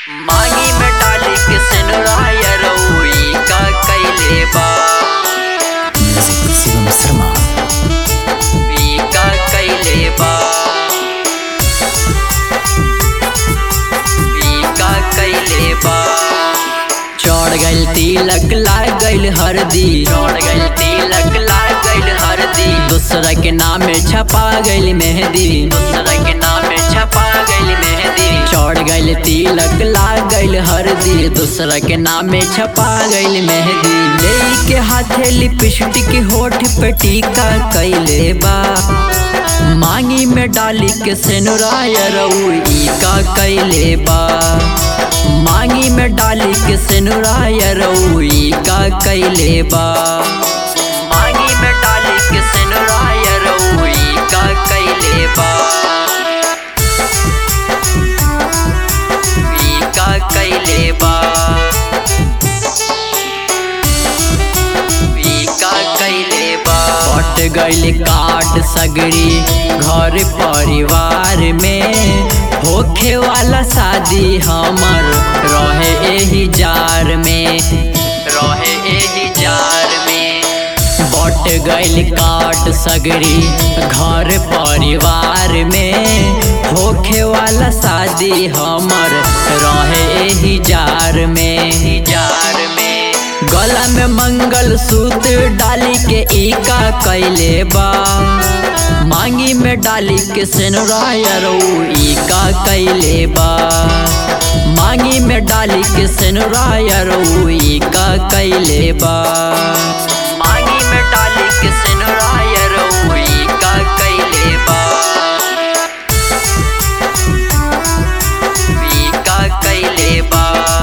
मांगी में डाली के सिनुराया रउई का कैले बा Music Shivam Sharma. ई का कैले बा ई का कैले बा चढ़ गइल तिलक लाग गइल हरदी चढ़ गइल तिलक लाग गइल हरदी दूसरा के नाम में छपा गइल मेहंदी दूसरा के नाम में छपा गइल मेहंदी चढ़ गइल तिलक लाग गइल हरदी दूसरा के नाम में छपा गइल मेहंदी ले के हाथे लिपस्टिक होठ पे टीका कैले बा मांगी में डाली के सेनुराया रउई का कैले बा मांगी में डाली के सेनुराया रउई का कैले बा मांगी में डाली के सेनुराया रउई का कैले बा ई का कैले बा ई का कैले बा पट गइल काट सगरी घर परिवार में होखे वाला शादी हमर रहे एही जार में रहे एही जार में बट गइल काट सगरी घर परिवार में होखे वाला शादी हमर रहे एही जार में जार में गला में मंगल सूत्र डाली के ईका कैले बा मांगी में डाली के सेनुराया ई का कैले बा मांगी में डाली के सेनुराया ई का कैले बा मांगी में डाली के सेनुराया ई का कैले बा ई का कैले बा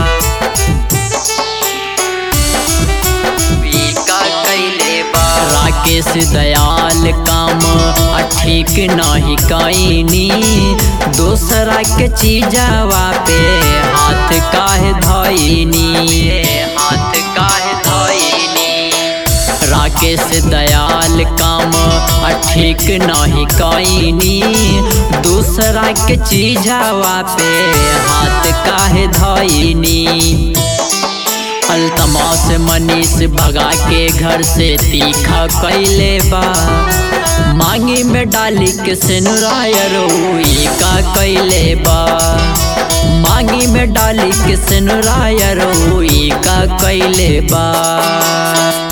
ई का कैले बा राकेश दयाल काम आ ठीक नहीं कैनी दूसरा के चीजवा पे हाथ काहे धैनी हाथ काहे धैनी राकेश दयाल काम आ ठीक नहीं कैनी दूसरा के चीजवा पे हाथ काहे धैनी अलतमास मनीष भगा के घर से तीखा कैले बा मांगी में डाली के सेनुराया रोई का कैले बा मांगी में डाली के सेनुराया रोई का कैले बा